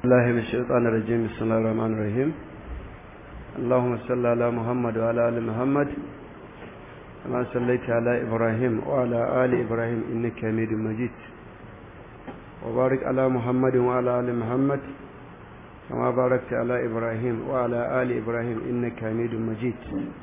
الله من الشيطان الرجيم بسم الله الرحمن الرحيم اللهم صل على محمد وعلى ال محمد كما صليت على ابراهيم وعلى ال ابراهيم انك حميد مجيد وبارك على محمد وعلى ال محمد كما باركت على ابراهيم وعلى ال ابراهيم انك حميد مجيد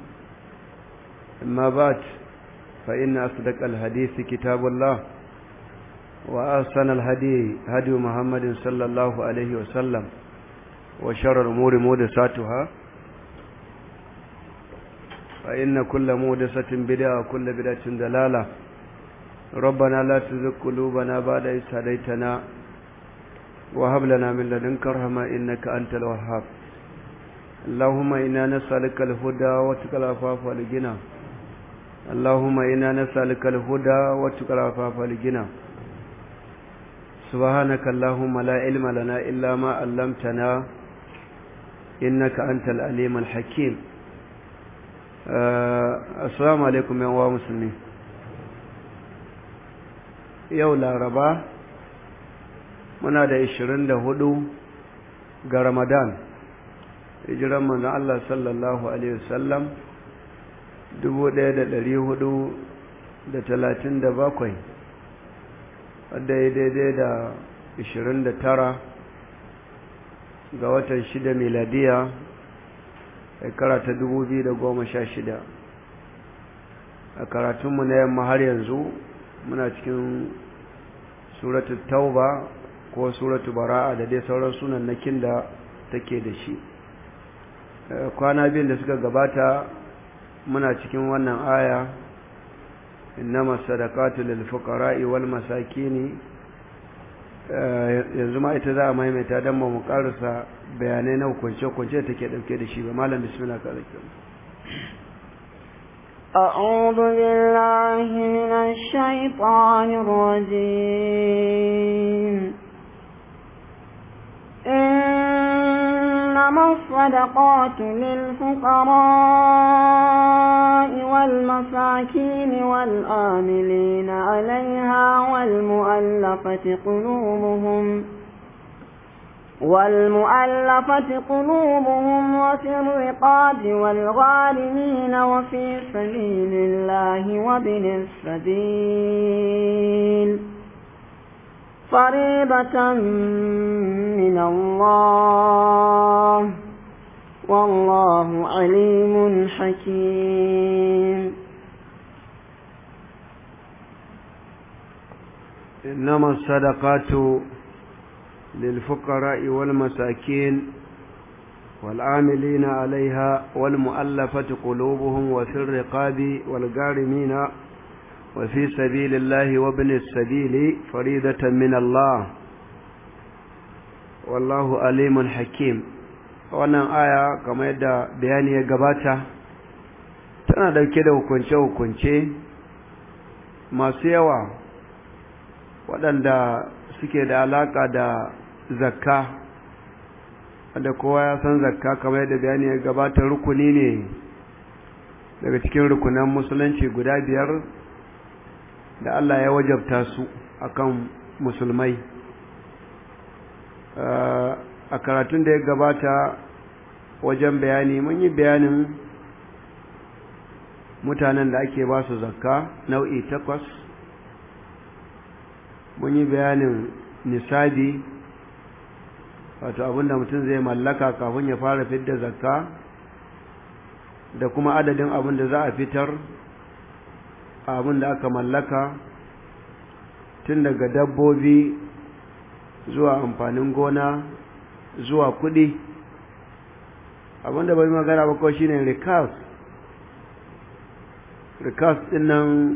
اما بعد فان اصدق الحديث كتاب الله وأحسن الهدي هدي محمد صلى الله عليه وسلم وشر الأمور محدثاتها فإن كل محدثة بدعة وكل بدعة ضلالة ربنا لا تزغ قلوبنا بعد إذ هديتنا وهب لنا من لدنك رحمة إنك أنت الوهاب اللهم إنا نسألك الهدى وتقى العفاف والغنى اللهم إنا نسألك الهدى وتقى العفاف والغنى سبحانك اللهم لا علم لنا إلا ما علمتنا إنك أنت العليم الحكيم السلام عليكم يا مسلمين yau laraba muna da 24 ga ramadan hijiran manzon Allah sallallahu alaihi wasallam 1437 wadda ya daidai da 29 ga watan 6 miladiya shekara ta 2016 a karatunmu na yamma har yanzu muna cikin suratu tauba ko suratu bara'a da dai sauran sunan nakin da take da shi kwana biyun da suka gabata muna cikin wannan aya innama sadaqatu lil fuqara'i wal masakin yanzu ma ita za a maimaita dan mu karasa bayanai na hukunce hukunce take dauke da shi ba malam bismillah ka zaki أعوذ بالله من الشيطان الرجيم إنما الصدقات للفقراء والمساكين والآملين عليها والمؤلفة قلوبهم والمؤلفة قلوبهم وفي الرقاب والغارمين وفي سبيل الله وابن السبيل فريضة من الله والله عليم حكيم إنما الصدقات للفقراء والمساكين والعاملين عليها والمؤلفة قلوبهم وفي الرقاب والغارمين وفي سبيل الله وابن السبيل فريدة من الله والله عليم حكيم wannan aya kamar yadda bayani ya gabata tana dauke da hukunce-hukunce masu yawa waɗanda suke da alaka da zakka wanda kowa ya san zakka kamar yadda bayani ya gabata rukuni ne daga cikin rukunan musulunci guda biyar da Allah ya wajabta su akan musulmai a karatun da ya gabata wajen bayani mun yi bayanin mutanen da ake ba su zakka nau'i takwas mun yi bayanin nisabi wato abinda mutum zai mallaka kafin ya fara fidda zakka da kuma adadin abin da za a fitar abin da aka mallaka tun daga dabbobi zuwa amfanin gona zuwa kudi abin da bai magana ba kawai shine rikas rikas din nan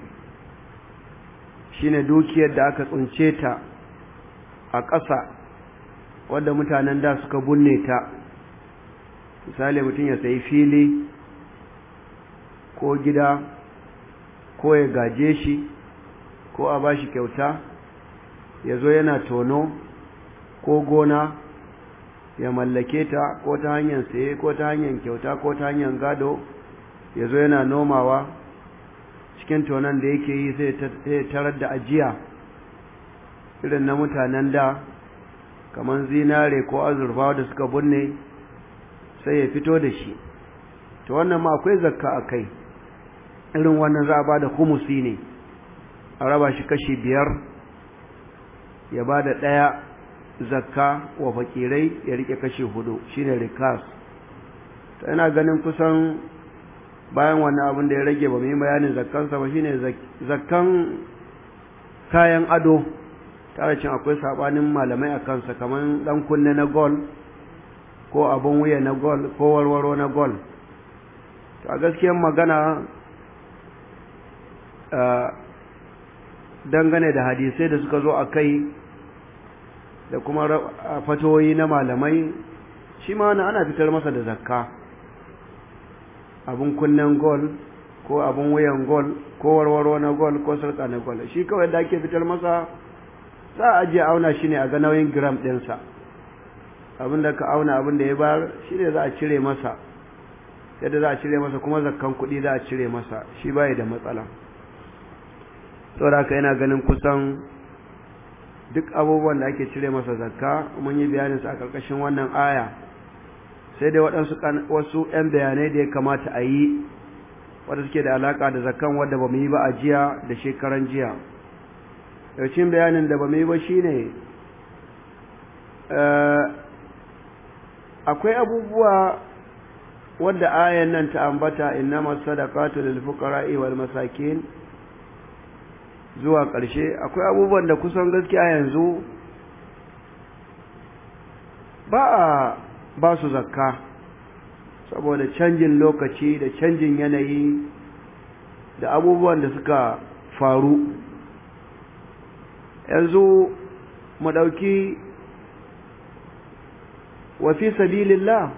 shine dukiyar da aka tsince ta a ƙasa wadda mutanen da suka bunne ta misali mutum ya sayi fili ko gida ko ya gaje shi ko a ba shi kyauta ya zo yana tono ko gona ya mallake ta ko ta hanyar saye ko ta hanyar kyauta ko ta hanyar gado ya zo yana nomawa cikin tonon da yake yi sai tarar da ajiya irin na mutanen da kamar zinare ko azurfa da suka bunne sai ya fito da shi to wannan ma akwai zakka a kai irin wannan za a ba da humusi ne a raba shi kashi biyar ya ba da ɗaya zakka wa fakirai ya rike kashi hudu shine rikas ta ina ganin kusan bayan wannan abin da ya rage ba mu yi bayanin zakkansa ba shine zakkan kayan ado tare cin akwai sabanin malamai a kansa kamar dan kunne na gol ko abin wuya na gol ko warwaro na gol to a gaskiyar magana dangane da hadisai da suka zo a kai da kuma fatoyi na malamai shi ma ana fitar masa da zakka abin kunnen gol ko abin wuyan gol ko warwaro na gol ko sarka na gol shi kawai da ake fitar masa za a ajiye auna shi ne a ga nauyin gram ɗinsa abin da ka auna abin da ya bayar shi ne za a cire masa yadda za a cire masa kuma zakkan kuɗi za a cire masa shi bai da matsala saboda haka yana ganin kusan duk abubuwan da ake cire masa zakka mun yi bayanin su a ƙarƙashin wannan aya sai dai waɗansu wasu 'yan bayanai da ya kamata a yi wadda suke da alaƙa da zakkan wadda ba mu yi ba a jiya da shekaran jiya cikin bayanin da ba mu yi ba shine akwai abubuwa wadda ayan nan ta ambata innama sadaqatu lil fuqara'i wal masakin zuwa ƙarshe akwai abubuwan da kusan gaskiya yanzu ba a ba su zakka saboda canjin lokaci da canjin yanayi da abubuwan da suka faru yanzu mu ɗauki wafi sabilillah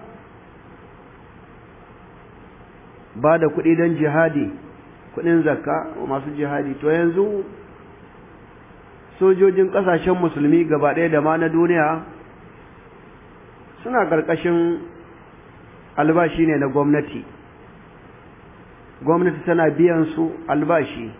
ba da kuɗi don jihadi kuɗin zakka masu jihadi to yanzu sojojin ƙasashen musulmi gaba ɗaya da ma na duniya suna ƙarƙashin albashi ne na gwamnati gwamnati tana biyan su albashi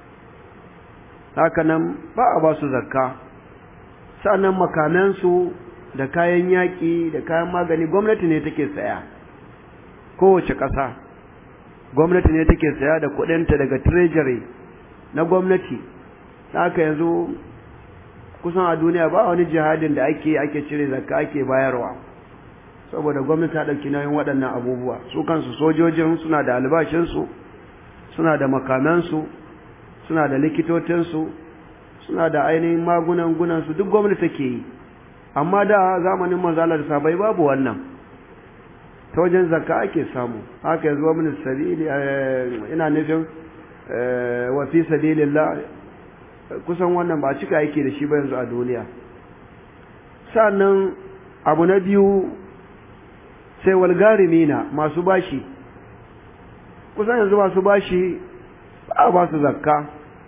hakanan ba a ba su zakka sa'annan makamansu da kayan yaƙi da kayan magani gwamnati ne take saya kowace ƙasa gwamnati ne take saya da kuɗinta daga treasury na gwamnati haka yanzu kusan a duniya ba wani jihadin da ake ake cire zakka ake bayarwa saboda gwamnati ta ɗauki nauyin waɗannan abubuwa su kansu sojojin suna da albashinsu suna da makamansu suna da likitotinsu suna da ainihin magunan gunansu duk gwamnati take yi amma da zamanin manzalar sabai babu wannan ta wajen zakka ake samu haka yanzu wani sabili ina nufin wa fi sabilillah kusan wannan ba cika yake da shi ba yanzu a duniya sannan abu na biyu sai walgarimina masu bashi kusan yanzu masu bashi ba a ba su zakka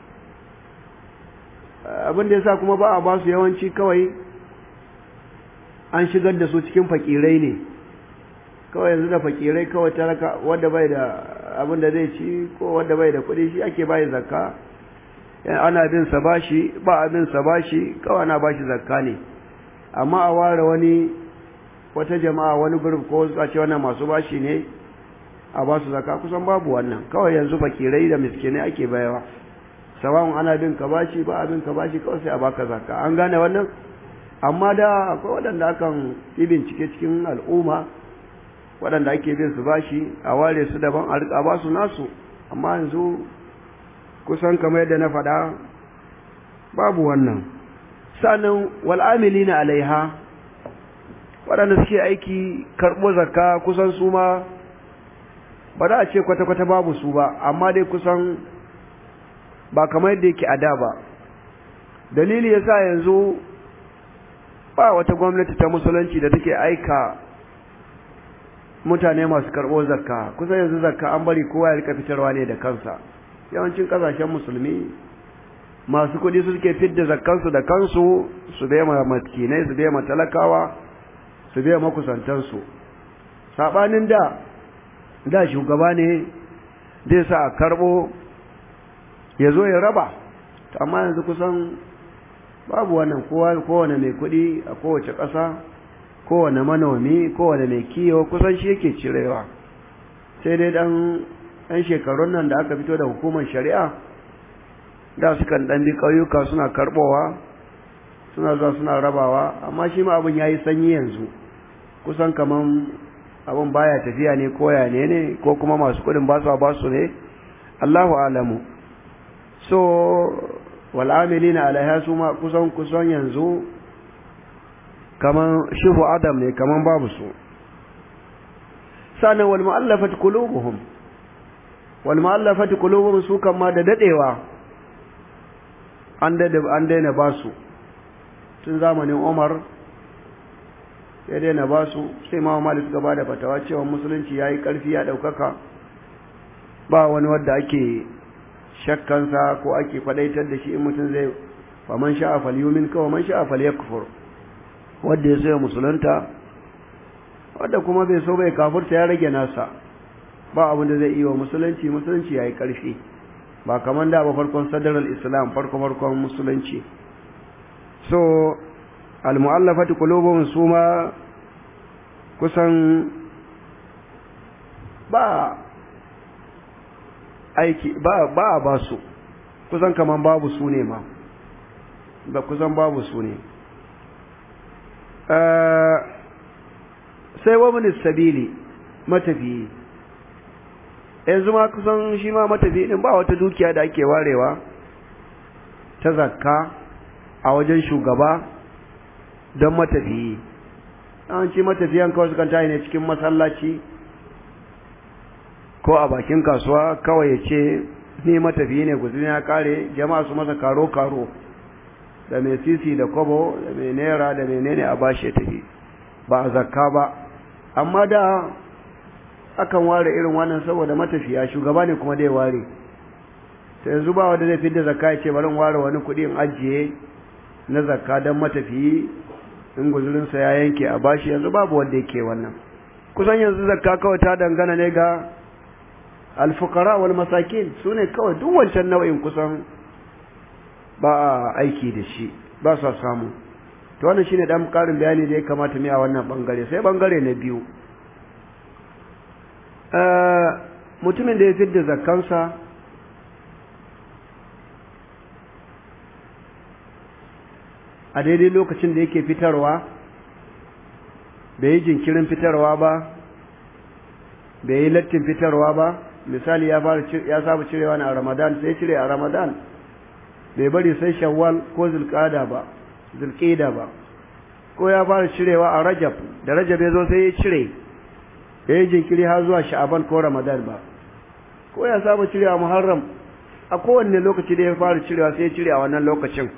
abin da yasa kuma ba a ba su yawanci kawai an shigar da su cikin fakirai ne kawai yanzu da fakirai kawai talaka wanda bai da abin da zai ci ko wanda bai da kuɗi shi ake bai zakka ana bin sa bashi ba a bin sa bashi kawai ana bashi zakka ne amma a ware wani wata jama'a wani group ko a ce wannan masu bashi ne a ba su zakka kusan babu wannan kawai yanzu fakirai da miskinai ake bayawa sawan ana bin ka bashi ba a bin ka bashi kawai sai a baka zakka an gane wannan amma da akwai waɗanda akan yi bincike cikin al'umma waɗanda ake bin su bashi a ware su daban a riƙa ba su nasu amma yanzu kusan kamar yadda na faɗa babu wannan sannan wal'amili na alaiha waɗanda suke aiki karɓo zakka kusan su ma ba za a ce kwata-kwata babu su ba amma dai kusan ba kamar yadda yake a da ba dalili ya sa yanzu ba wata gwamnati ta musulunci da take aika mutane masu karɓo zakka kusan yanzu zakka an bari kowa ya rika fitarwa ne da kansa yawancin ƙasashen musulmi masu kuɗi su suke fidda zakkansu da kansu su bai ma maskinai su bai ma talakawa su bai makusantansu saɓanin da da shugaba ne zai sa a karɓo ya zo ya raba amma yanzu kusan babu wannan kowane mai kuɗi a kowace ƙasa kowane manomi kowane mai kiyo kusan shi yake cirewa sai dai dan ɗan shekarun nan da aka fito da hukumar shari'a da sukan ɗan bi ƙauyuka suna karɓowa suna zuwa suna rabawa amma shi ma abin ya yi sanyi yanzu kusan kaman abin baya tafiya ne koya ne ne ko kuma masu kuɗin ba su ba su ne Allahu alamu so wal'amilina alaiha su ma kusan kusan yanzu kaman shifu adam ne kaman babu su sanan wal mu'allafat qulubuhum wal mu'allafat qulubuhum su kan ma da dadewa an da an daina ba su tun zamanin Umar sai daina ba su sai ma Malik suka ba da fatawa cewa musulunci yayi karfi ya daukaka ba wani wanda ake shakkansa ko ake fadaitar da shi in mutum zai fa man sha'a falyumin ka wa man sha'a falyakfur wanda ya so ya musulunta wanda kuma bai so bai kafurta ya rage nasa ba abin da zai yi wa musulunci musulunci yayi karfi ba kaman da ba farkon sadarar islam farko farkon musulunci so almu'allafati qulubuhum suma kusan ba aiki ba ba ba su kusan kaman babu su ne ma ba kusan babu su ne sai wa min sabili matafiyi yanzu ma kusan shi ma matafiyi din ba wata dukiya da ake warewa ta zakka a wajen shugaba don matafiyi an ci matafiyan kawai sukan tayi ne cikin masallaci ko a bakin kasuwa kawai ya ce ni matafiyi ne guzuri ya kare jama'a su masa karo-karo da mai sisi da kobo da mai naira da mai nene a bashi ya tafi ba a zakka ba amma da akan ware irin wannan saboda matafiya shugaba ne kuma dai ware ta yanzu ba wanda zai fi da zakka ya ce bari ware wani kuɗi in ajiye na zakka don matafiyi in guzurinsa ya yanke a bashi yanzu babu wanda yake wannan kusan yanzu zakka kawai ta dangana ne ga alfukara wal masakin su ne kawai duk wancan nau'in kusan ba a aiki da shi ba sa samu to wannan shine dan karin bayani da ya kamata mu a wannan bangare sai bangare na biyu mutumin da ya fidda zakkansa a daidai lokacin da yake fitarwa bai yi jinkirin fitarwa ba bai yi lattin fitarwa ba misali ya fara ya saba cirewa ne a Ramadan sai cire a Ramadan bai bari sai Shawwal ko Zulqa'da ba Zulqa'da ba ko ya fara cirewa a Rajab da Rajab ya zo sai ya cire bai jinkiri har zuwa Sha'ban ko Ramadan ba ko ya saba cirewa Muharram a kowanne lokaci da ya fara cirewa sai ya cire a wannan lokacin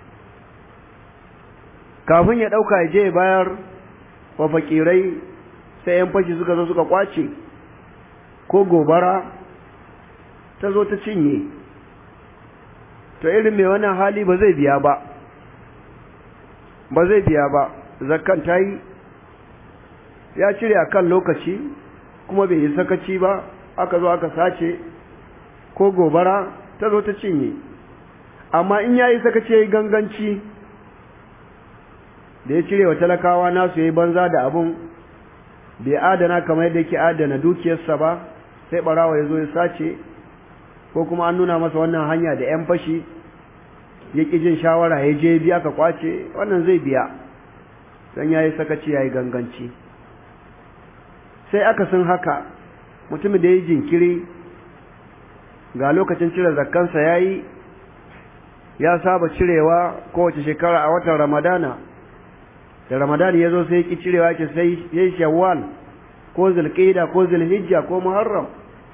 kafin ya dauka ya je ya bayar wa fakirai sai yan fashi suka zo suka kwace ko gobara ta zo ta cinye to irin mai wannan hali ba zai biya ba ba zai biya ba zakkan ta yi ya cire a kan lokaci kuma bai yi sakaci ba aka zo aka sace ko gobara ta zo ta cinye amma in ya yi sakaci ya yi ganganci da ya cire wa talakawa nasu ya yi banza da abun bai adana kamar yadda yake adana dukiyarsa ba sai barawa ya zo ya sace ko kuma an nuna masa wannan hanya da 'yan fashi ya ƙi jin shawara ya je biya ka kwace wannan zai biya don ya yi sakaci ya yi ganganci sai aka sun haka mutumin da ya yi jinkiri ga lokacin cire zakkansa ya yi ya saba cirewa kowace shekara a watan ramadana da ramadan ya zo sai ki cirewa ke sai ya shawwal ko zulqa'da ko zulhijja ko muharram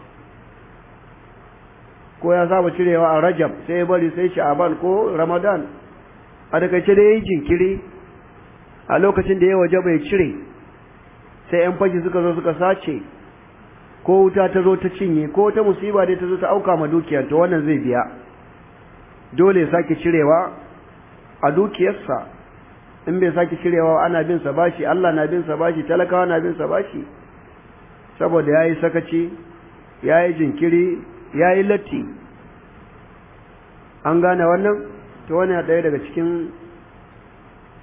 ko ya saba cirewa a rajab sai ya bari sai sha'aban ko ramadan a takaice da yayi jinkiri a lokacin da ya waje bai cire sai yan fashi suka zo suka sace ko wuta ta zo ta cinye ko ta musiba dai ta zo ta auka ma dukiyar to wannan zai biya dole ya sake cirewa a dukiyarsa in bai sake cirewa ana bin sa bashi Allah na bin sa bashi talakawa na bin sa bashi saboda yayi sakaci yayi jinkiri ya yi latti an gane wannan ta wani ɗaya daga cikin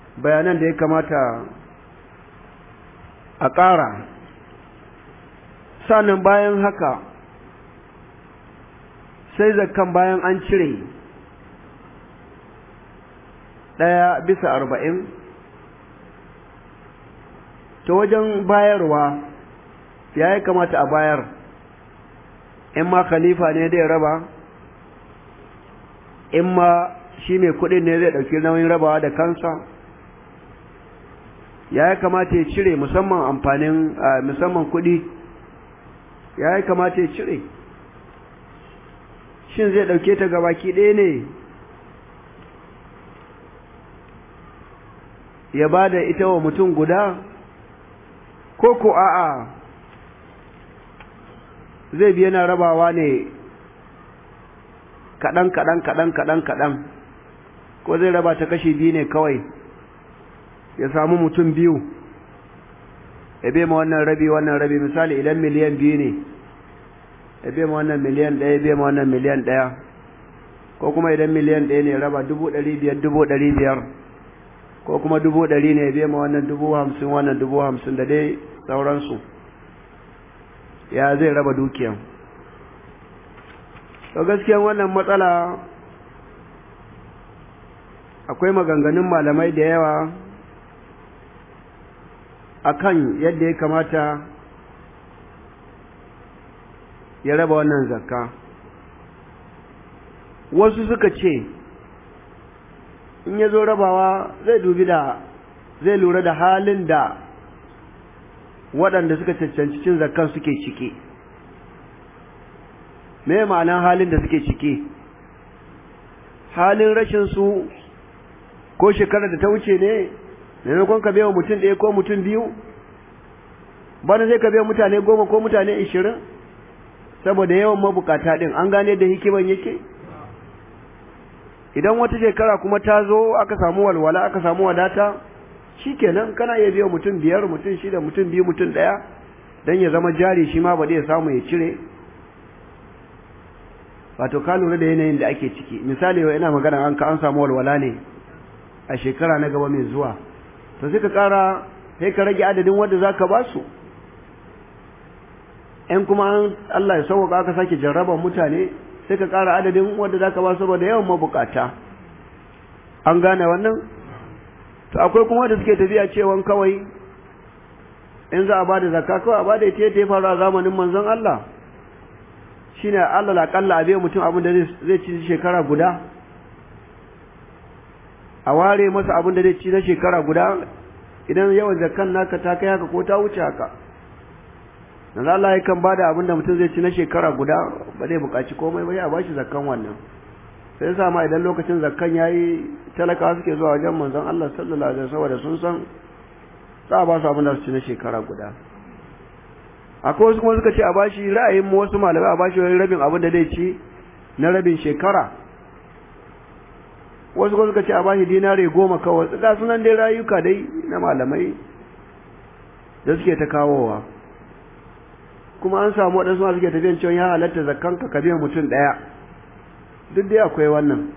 bayanan da ya kamata a ƙara sannan bayan haka sai zakkan bayan an cire ɗaya bisa arba'in ta wajen bayarwa ya yi kamata a bayar in ma khalifa ne zai raba in ma shi mai kudin ne zai ɗauki nauyin rabawa da kansa ya yi kamata ya cire musamman amfanin musamman kudi ya yi kamata ya cire shin zai ɗauke ta gabaki ɗaya ne ya ba da ita wa mutum guda ko ko a'a zai biya na rabawa ne kaɗan kaɗan kaɗan kaɗan kaɗan ko zai raba ta kashi biyu ne kawai ya samu mutum biyu ya bai ma wannan rabi wannan rabi misali idan miliyan biyu ne ya bai ma wannan miliyan ɗaya ya bai ma wannan miliyan ɗaya ko kuma idan miliyan ɗaya ne raba dubu ɗari biyar dubu ɗari biyar ko kuma dubu ɗari ne ya bai ma wannan dubu hamsin wannan dubu hamsin da dai sauransu ya zai raba dukiyan to gaskiyan wannan matsala akwai maganganun malamai da yawa akan yadda ya kamata ya raba wannan zakka wasu suka ce in ya zo rabawa zai dubi da zai lura da halin da waɗanda suka cancanci cin zakkan suke ciki me ma'anan halin da suke ciki halin rashin su ko shekarar da ta wuce ne maimakon ka wa mutum ɗaya ko mutum biyu bana zai ka mutane goma ko mutane ishirin saboda yawan mabukata ɗin an gane da hikiman yake idan wata shekara kuma ta zo aka samu walwala aka samu wadata shikenan kana iya biya mutum biyar mutum shida mutum biyu mutum ɗaya don ya zama jari shi ma ba ya samu ya cire wato ka lura da yanayin da ake ciki misali yau ina magana an ka an samu walwala ne a shekara na gaba mai zuwa to sai ka kara sai ka rage adadin wanda zaka ba su in kuma an Allah ya sauka aka sake jarraba mutane sai ka kara adadin wanda zaka ba saboda yawan mabukata an gane wannan to akwai kuma da suke tafiya cewan kawai in za a bada zakka kawai a bada ita yadda ya faru a zamanin manzon Allah shine Allah la kalla abe mutum abin da zai ci shekara guda a ware masa abin da zai ci na shekara guda idan yawan zakkan naka ta kai haka ko ta wuce haka dan Allah ya kan bada abin da mutum zai ci na shekara guda ba zai buƙaci komai ba ya bashi zakkan wannan sai yasa ma idan lokacin zakkan yayi talakawa suke zuwa wajen manzon Allah sallallahu alaihi wasallam sun san za a ba su abin da su ci na shekara guda akwai wasu kuma suka ce a bashi ra'ayin mu wasu malamai a bashi wani rabin abin da zai ci na rabin shekara wasu kuma suka ce a bashi dinare goma kawai ga sunan dai rayuka dai na malamai da suke ta kawowa kuma an samu waɗansu ma suke tafiyan cewa ya halatta zakkan ka ka biya mutum ɗaya duk dai akwai wannan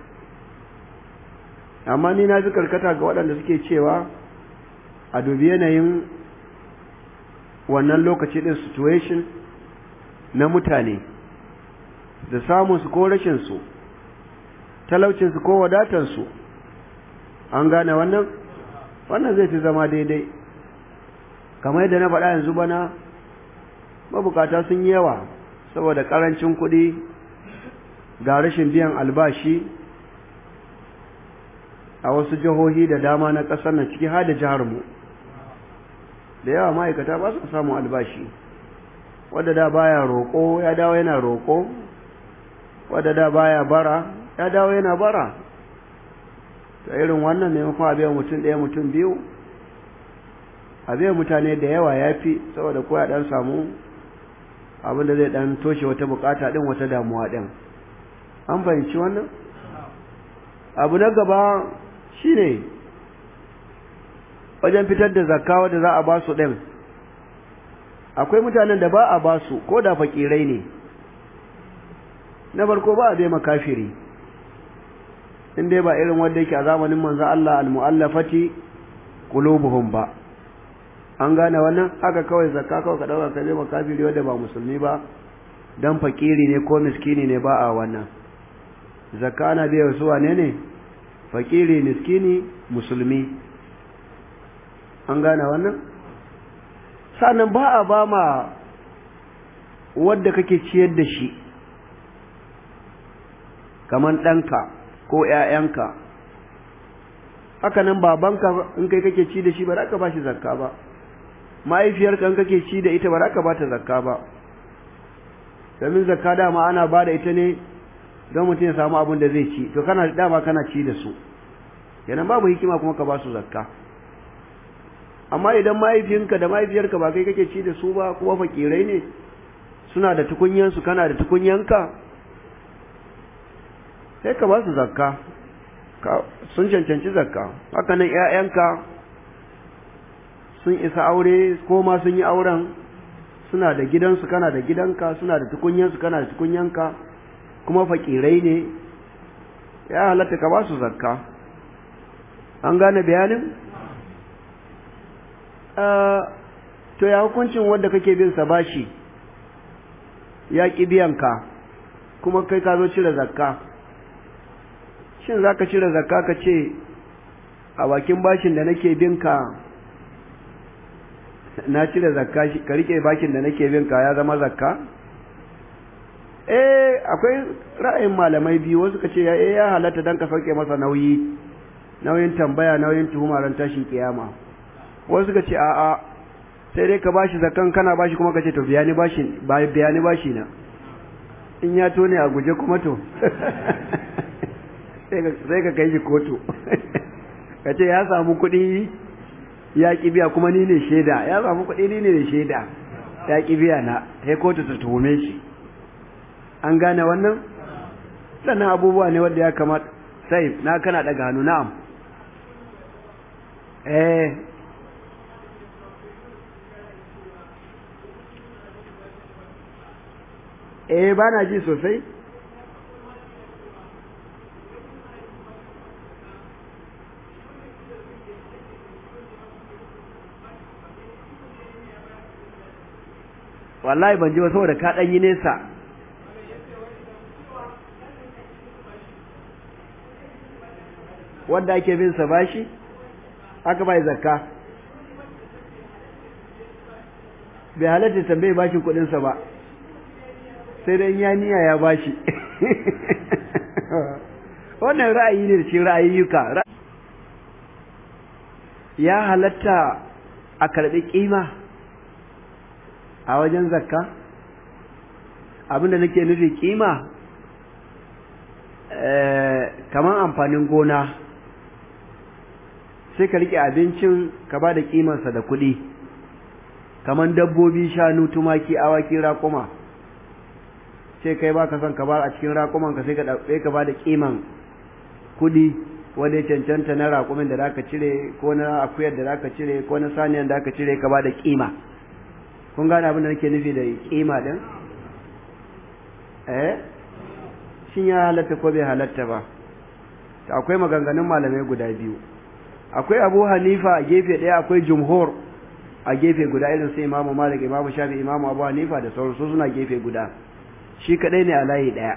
amma ni na fi karkata ga waɗanda suke cewa a dubi yanayin wannan lokaci ɗin situation na mutane da samunsu ko rashinsu talaucinsu ko wadatansu an gane wannan wannan zai fi zama daidai kamar yadda na faɗa yanzu bana mabukata sun yi yawa saboda ƙarancin kuɗi ga rashin biyan albashi a wasu jihohi da dama na ƙasar na ciki har da jihar mu da yawa ma'aikata ba su samun albashi wadda da baya roƙo ya dawo yana roƙo wadda da baya bara ya dawo yana bara ta irin wannan maimakon a biyan mutum ɗaya mutum biyu a biyan mutane da yawa ya fi saboda ko ya ɗan samu abin da zai ɗan toshe wata bukata ɗin wata damuwa ɗin an fahimci wannan abu na gaba shine wajen fitar da zakka wadda za a ba su ɗin akwai mutanen da ba a ba su ko da fakirai ne na farko ba a bai makafiri in dai ba irin wanda yake a zamanin manzo Allah al-mu'allafati qulubuhum ba an gane wannan haka kawai zakka kawai ka dauka ka je makafiri wanda ba musulmi ba dan fakiri ne ko miskini ne ba a wannan zakka na biya su wane ne fakiri miskini musulmi an gane wannan sannan ba a ba ma wadda kake ciyar da shi kaman ɗanka ko ‘ya'yanka haka nan babanka in kai kake ci da shi ba za ka ba shi zakka ba mahaifiyarka in kake ci da ita ba za ka ba ta zakka ba domin zakka dama ana ba da ita ne don mutum ya samu abin da zai ci to kana dama kana ci da su kenan babu hikima kuma ka ba su zakka amma idan mahaifinka da mahaifiyarka ba kai kake ci da su ba kuma fakirai ne suna da tukunyansu kana da tukunyanka sai ka ba su zakka sun cancanci zakka haka nan ƴaƴanka sun isa aure ko ma sun yi auren suna da gidansu kana da gidanka suna da tukunyansu kana da tukunyanka kuma fakirai ne ya halatta ka ba su zakka an gane bayanin to ya hukuncin wanda kake bin sa bashi ya ƙi biyanka kuma kai ka zo cire zakka shin za ka cire zakka ka ce a bakin bashin da nake binka na cire zakka ka rike bashin da nake binka ya zama zakka eh akwai ra'ayin malamai biyu wasu ka ce ya ya halatta dan ka sauke masa nauyi nauyin tambaya nauyin tuhuma ran tashin kiyama wasu ka ce a'a sai dai ka bashi zakkan kana bashi kuma ka ce to biya ni bashin biya ni bashi na in ya tone a guje kuma to sai ka kai shi kotu ka ce ya samu kuɗi ya ƙi biya kuma ni ne shaida ya samu kuɗi ni ne shaida ya ƙi biya na sai kotu ta tuhume shi an gane wannan sannan abubuwa ne wanda ya kamata sai na kana daga hannu na'am eh eh ba na ji sosai wallahi ban ji ba saboda ka ɗan yi nesa wanda ake bin sa bashi aka bai zakka bai halatta tambaye bashin kuɗinsa ba sai dai ya niya ya bashi wannan ra'ayi ne ce ra'ayyuka ya halatta a karɓi ƙima a wajen zakka abinda nake nufi ƙima kamar amfanin gona sai ka rike abincin ka ba da ƙimarsa da kuɗi kamar dabbobi shanu tumaki awaki raƙuma sai kai ba ka son ka ba a cikin raƙuman ka sai ka ɗauke ka ba da ƙiman kuɗi wanda ya cancanta na raƙumin da zaka cire ko na akuyar da zaka cire ko na saniyan da zaka cire ka ba da ƙima kun gane abin da nake nufi da ƙima din eh shin ya halatta ko bai halatta ba akwai maganganun malamai guda biyu akwai abu hanifa a gefe ɗaya akwai jumhur a gefe guda irin sai imamu malik imamu shafi imamu abu hanifa da sauransu suna gefe guda shi kadai ne a layi ɗaya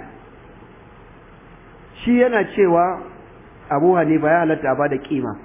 shi yana cewa abu hanifa ya halatta a ba da kima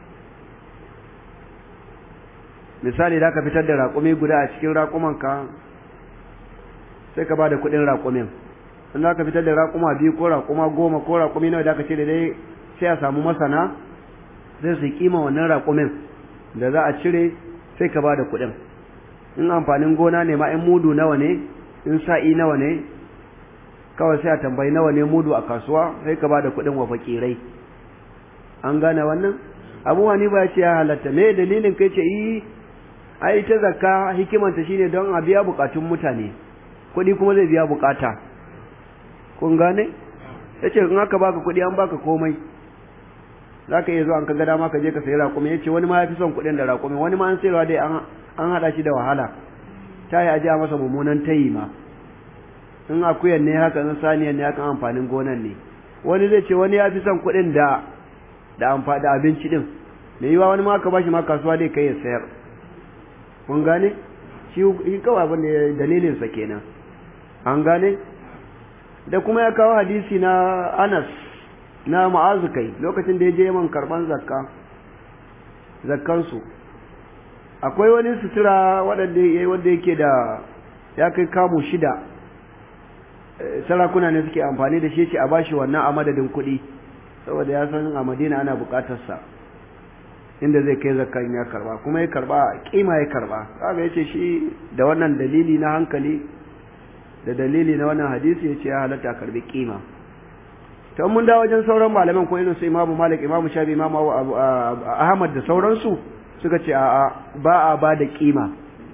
misali da ka fitar da raƙumi guda a cikin raƙumanka sai ka ba da kuɗin raƙumin in za ka fitar da raƙuma biyu ko raƙuma goma ko raƙumi nawa da ka ce da dai sai a samu masana zai su kima wannan raƙumin da za a cire sai ka ba da kuɗin in amfanin gona ne ma in mudu nawa ne in sa'i nawa ne kawai sai a tambayi nawa ne mudu a kasuwa sai ka ba da kuɗin wa fakirai an gane wannan abu hanifa ya ce ya halatta me dalilin kai ce yi ai ta zakka hikimanta shine don a biya bukatun mutane kuɗi kuma zai biya bukata kun gane yace in aka baka kuɗi an baka komai zaka iya zuwa an ka ga dama ka je ka sayi raƙumi yace wani ma yafi son kuɗin da raƙumi wani ma an sayarwa dai an an hada shi da wahala ta yi aje masa mummunan tayi ma in akuyan ne haka in saniyan ne haka amfanin gonan ne wani zai ce wani ya fi son kuɗin da da amfani da abinci din me yiwa wani ma ka bashi ma kasuwa dai kai ya sayar kun gane shi kawai abin da dalilin sa kenan an gane da kuma ya kawo hadisi na Anas na Mu'azu kai lokacin da ya je man karban zakka zakkan su akwai wani sutura wanda wanda yake da ya kai kamu shida sarakuna ne suke amfani da shi ce a bashi wannan a madadin kuɗi saboda ya san a Madina ana buƙatar sa inda zai kai zakkan ya karba kuma ya karba kima ya karba kaga yace shi da wannan dalili na hankali da dalili na wannan hadisi yace ya halatta karbi kima to mun da wajen sauran malaman ko irin su Imam Malik Imam Shafi Imam Ahmad da sauransu suka ce a'a ba a ba da kima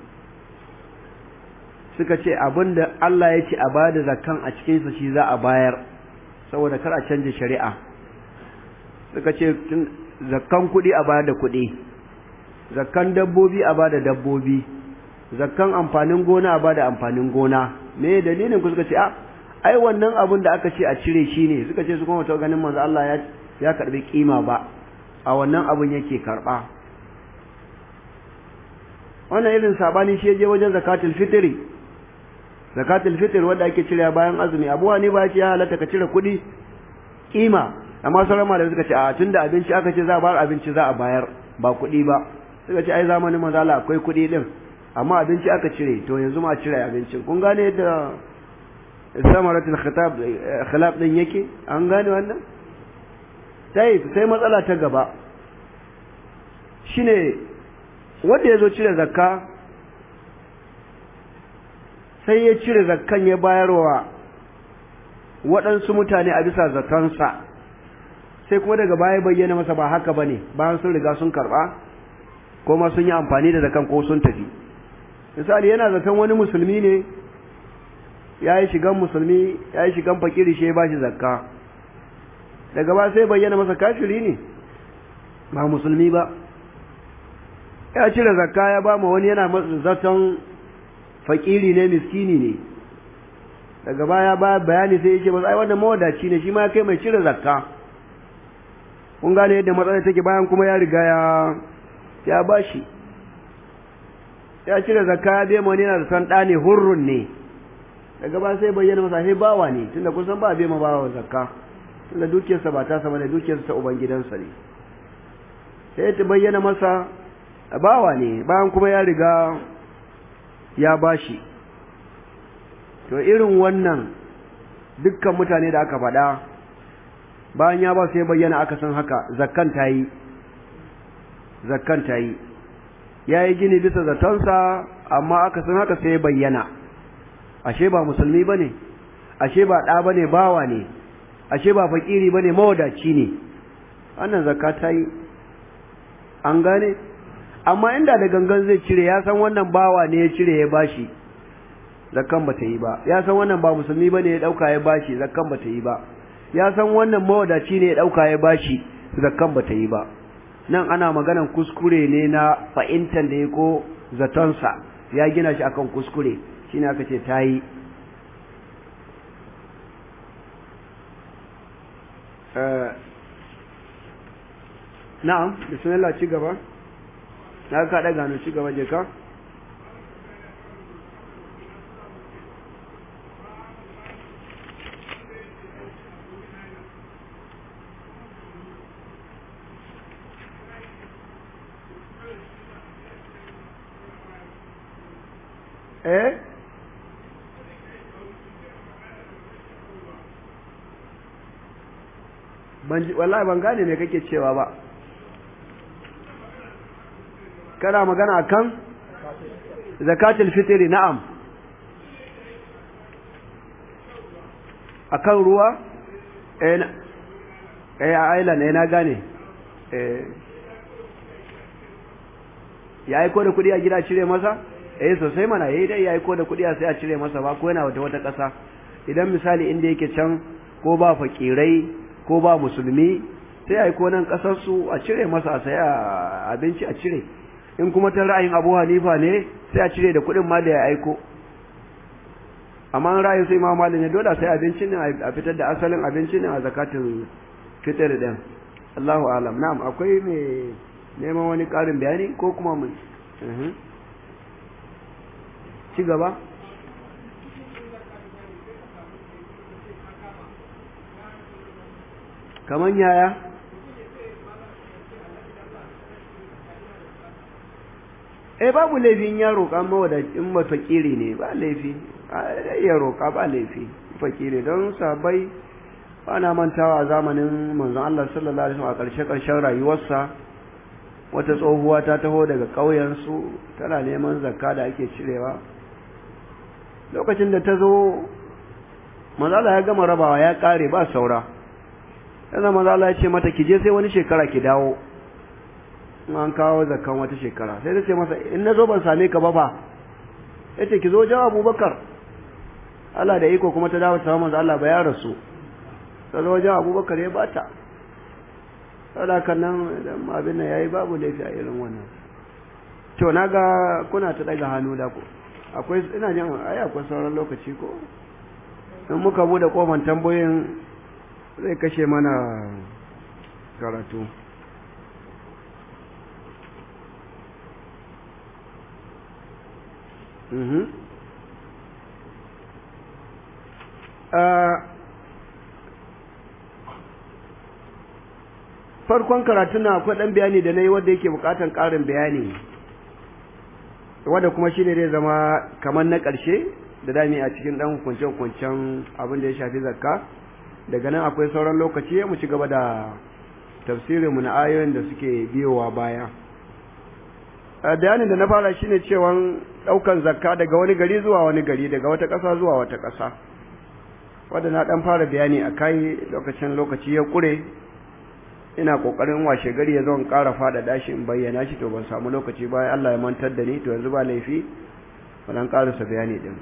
suka ce abinda Allah ya ce a ba da zakkan a cikin sa shi za a bayar saboda kar a canje shari'a suka ce zakkan kuɗi a bada kuɗi zakkan dabbobi a bada dabbobi zakkan amfanin gona a bada amfanin gona me dalilin ku suka ce a ai wannan abin da aka ce a cire shi ne suka ce su kuma ta ganin manzo Allah ya ya karbi kima ba a wannan abin yake karba wannan irin sabani shi je wajen zakatul fitri zakatul fitr wanda ake cire bayan azumi abu ne ba ya halatta ka cire kuɗi kima amma sauran malamai suka ce a tunda abinci aka ce za a bayar abinci za a bayar ba kuɗi ba suka ce ai zamanin manzo Allah akwai kuɗi din amma abinci aka cire to yanzu ma cire abincin kun gane yadda samaratul khitab khilaf din yake an gane wannan sai sai matsala ta gaba shine wanda yazo cire zakka sai ya cire zakkan ya bayarwa waɗansu mutane a bisa zatansa sai kuma daga baya bayyana masa ba haka bane bayan sun riga sun karba ko ma sun yi amfani da zakan ko sun tafi misali yana zaton wani musulmi ne ya yi shigan musulmi ya yi shigan fakiri shi ya ba shi zakka daga ba sai bayyana masa kafiri ne ba musulmi ba ya cire zakka ya ba ma wani yana zaton fakiri ne miskini ne daga baya ba bayani sai ya ce masa ai wannan mawadaci ne shi ma ya kai mai cire zakka kun gane yadda matsalar take bayan kuma ya riga ya ya bashi ya cire zakka ya bai wani yana da san ɗa ne hurrun ne daga ba sai bayyana masa sai bawa ne tunda kun san ba bai ma bawa zakka tunda dukiyarsa ba ta sama ne dukiyarsa ta uban gidansa ne sai ta bayyana masa bawa ne bayan kuma ya riga ya bashi to irin wannan dukkan mutane da aka faɗa bayan ya ba sai bayyana aka san haka zakkan ta yi zakkan ta yi ya yi gini bisa zatonsa amma aka san haka sai bayyana ashe ba musulmi ba ne ashe ba ɗa ba ne bawa ne ashe ba fakiri ba ne mawadaci ne wannan zakka ta yi an gane amma inda da gangan zai cire ya san wannan bawa ne ya cire ya bashi zakkan ba ta yi ba ya san wannan ba musulmi ba ne ya ɗauka ya bashi zakkan ba ta yi ba ya san wannan mawadaci ne ya ɗauka ya bashi zakkan ba ta yi ba nan ana maganan kuskure ne na fahimtar da ya ko zatonsa ya gina shi akan kuskure shine aka ce ta yi na'am bismillah ci gaba na ka ɗaga hannu ci gaba je ka eh ban wallahi ban gane me kake cewa ba kana magana akan zakatul fitri na'am akan ruwa eh eh a island eh na gane eh ya aiko da kudi a gida cire masa eh sosai mana yayi dai ya aiko da kudi a sai a cire masa ba ko yana wata wata kasa idan misali inda yake can ko ba fakirai ko ba musulmi sai aiko nan kasar su a cire masa a saya abinci a cire in kuma ta ra'ayin Abu Hanifa ne sai a cire da kudin ma da ya aiko amma ra'ayin sai Imam Malik ne dole sai abincin ne a fitar da asalin abincin ne a zakatul fitr din Allahu alam na'am akwai me neman wani ƙarin bayani ko kuma mun ci gaba kamar yaya eh babu laifin ya roƙa mawadacin mafakiri ne ba laifi ya roƙa ba laifi fakiri don sabai ana mantawa a zamanin manzon Allah sallallahu alaihi wasallam a ƙarshe ƙarshen rayuwarsa wata tsohuwa ta taho daga ƙauyensu tana neman zakka da ake cirewa lokacin da ta zo manzala ya gama rabawa ya ƙare ba saura yana manzala ya ce mata ki je sai wani shekara ki dawo in an kawo zakkan wata shekara sai ta ce masa in na zo ban same ka ba fa ya ce ki zo wajen abubakar Allah da iko kuma ta dawo ta manzo Allah ba ya rasu ta zo wajen abubakar ya bata saboda kan nan idan abin nan yayi babu laifi a irin wannan to naga kuna ta daga hannu da ku akwai ina jin ai akwai sauran lokaci ko in muka bude kofan tambayoyin zai kashe mana karatu mhm farkon karatun na akwai ɗan bayani da na yi wadda yake buƙatar ƙarin bayani wadda kuma shine zai zama kamar na ƙarshe da dami a cikin ɗan hukunce-hukuncen abin da ya shafi zakka daga nan akwai sauran lokaci mu ci gaba da tafsirinmu na ayoyin da suke biyowa baya bayanin da na fara shine cewa ɗaukan zakka daga wani gari zuwa wani gari daga wata ƙasa zuwa wata ƙasa wadda na ɗan fara bayani a kai lokacin lokaci ya ƙure ina kokarin washe gari ya zo in ƙara faɗaɗa shi in bayyana shi to ban samu lokaci ba Allah ya mantar da ni to yanzu ba laifi wannan ƙarasa bayani din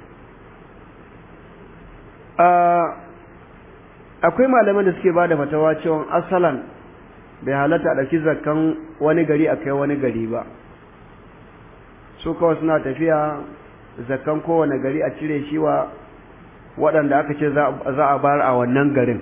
akwai malaman da suke bada fatawa cewa asalan bai halatta a ɗauki zakkan wani gari a kai wani gari ba su kawai suna tafiya zakkan kowane gari a cire shi wa waɗanda aka ce za a bar a wannan garin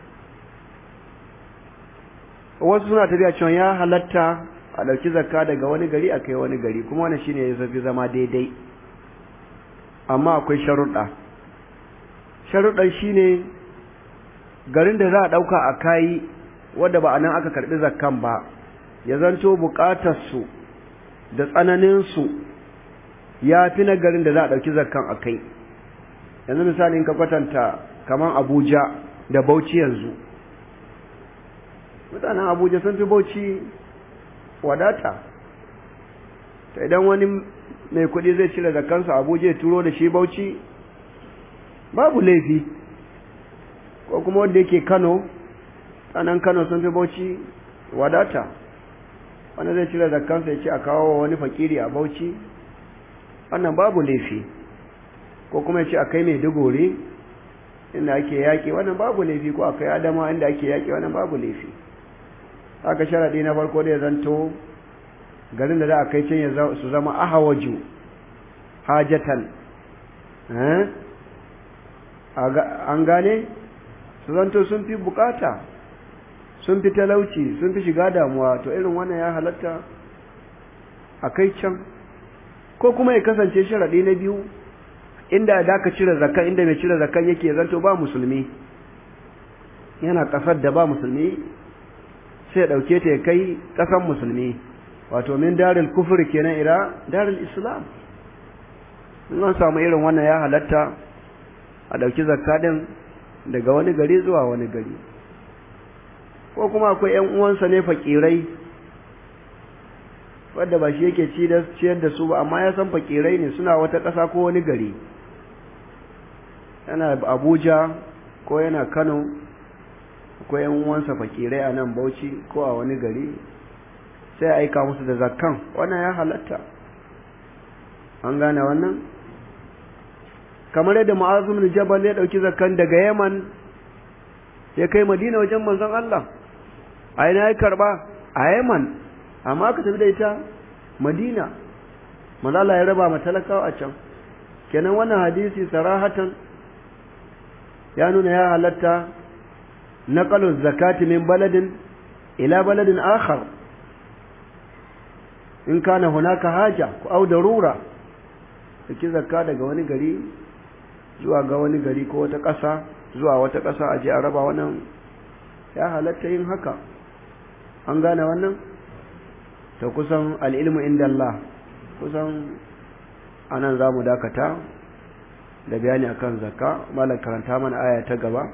wasu suna tafiya cewa ya halatta a ɗauki zakka daga wani gari a kai wani gari kuma wani shine ya zafi zama daidai amma akwai sharuɗa sharuɗan shine garin da za a ɗauka a kayi wadda ba a nan aka karɓi zakkan ba ya zanto buƙatarsu da tsananinsu ya fi na garin da za a ɗauki zakkan a kai yanzu misali in ka kwatanta kamar abuja da bauchi yanzu mutanen abuja sun fi bauchi wadata ta idan wani mai kuɗi zai cire zakansa abuja ya turo da shi bauchi babu laifi ko kuma wanda yake kano tsanan kano sun fi bauchi wadata wanda zai cire zakansa ya ce a kawo wani fakiri a bauchi wannan babu laifi ko kuma ya ce a kai mai dugori inda ake yaƙi wannan babu laifi ko a kai adama inda ake yaƙi wannan babu laifi haka sharaɗi na farko da ya zanto garin da za a kai can su zama ahawaju hajatan an gane su zanto sun fi bukata sun fi talauci sun fi shiga damuwa to irin wannan ya halatta a kai can ko kuma ya kasance sharaɗi na biyu inda da ka cire zakan inda mai cire zakan yake zanto ba musulmi yana ƙasar da ba musulmi sai ɗauke ta ya kai ƙasan musulmi wato min daril kufur kenan ila daril islam in an samu irin wannan ya halatta a ɗauki zakka ɗin daga wani gari zuwa wani gari ko kuma akwai ‘yan uwansa ne fakirai wadda ba shi yake ciyar da su ba amma ya san fakirai ne suna wata ƙasa ko wani gari yana abuja ko yana kano ko ‘yan uwansa fakirai a nan bauchi ko a wani gari sai a aika musu da zakkan wannan ya halatta an gane wannan kamar yadda ma'azum jabal ya ɗauki zakkan daga yaman ya kai madina wajen manzon Allah a ina ya karba a yaman amma aka tafi da ita madina malala ya raba matalakawa a can kenan wannan hadisi sarahatan ya nuna ya halatta naqalu zakati min baladin ila baladin akhar in kana hunaka haja ku au darura ki zakka daga wani gari zuwa ga wani gari ko wata ƙasa zuwa wata ƙasa a je a raba wannan ya halatta yin haka an gane wannan ta kusan al'ilmu inda Allah kusan anan za mu dakata da bayani akan zakka malam karanta mana aya ta gaba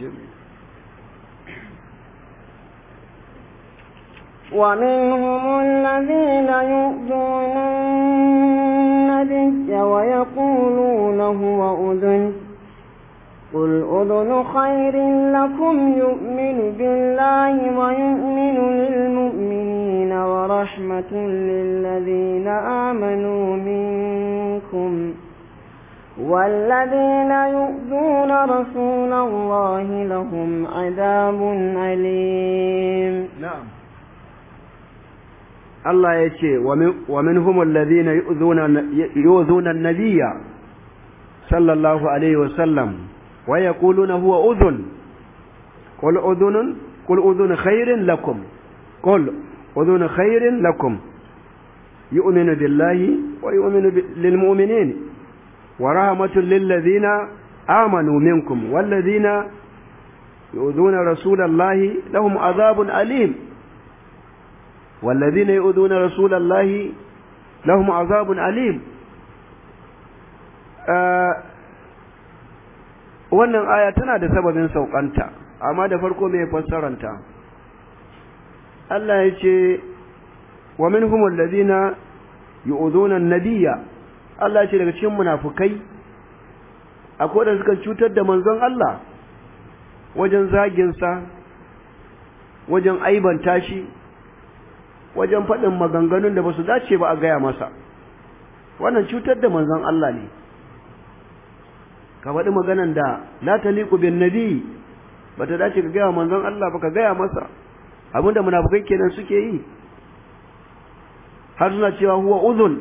ومنهم الذين يؤذون النبي ويقولون هو أذن قل أذن خير لكم يؤمن بالله ويؤمن للمؤمنين ورحمة للذين آمنوا منكم والذين يؤذون رسول الله لهم عذاب أليم نعم Allah ya ce wa minhum alladhina yu'dhuna an-nabiyya sallallahu alaihi wa sallam wa yaquluna huwa udhun qul udhunun qul udhun khairin lakum qul udhun khairin lakum yu'minu billahi wa yu'minu lil mu'minin wa rahmatun lil ladhina amanu minkum wal ladhina yu'dhuna rasulallahi lahum adhabun alim والذين يؤذون رسول الله لهم عذاب أليم wannan aya tana da sababin saukanta amma da farko mai fassaranta Allah ya ce wa minhum alladhina yu'dhuna an-nabiyya Allah ya ce daga cikin munafukai akwai da suka cutar da manzon Allah wajen zagin sa wajen aibanta shi wajen faɗin maganganun da ba su dace ba a gaya masa wannan cutar da manzon Allah ne ka faɗi maganan da la taliqu bin nabi ba ta dace ka gaya manzon Allah ba ka gaya masa abinda munafukai kenan suke yi har suna cewa huwa udhun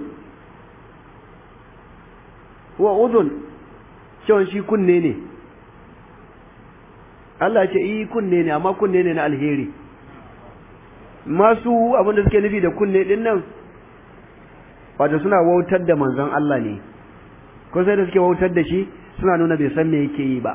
huwa udhun cewa shi kunne ne Allah ce yi kunne ne amma kunne ne na alheri masu abin da suke nufi da kunne din nan wato suna wautar da manzon Allah ne ko sai da suke wautar da shi suna nuna bai san me yake yi ba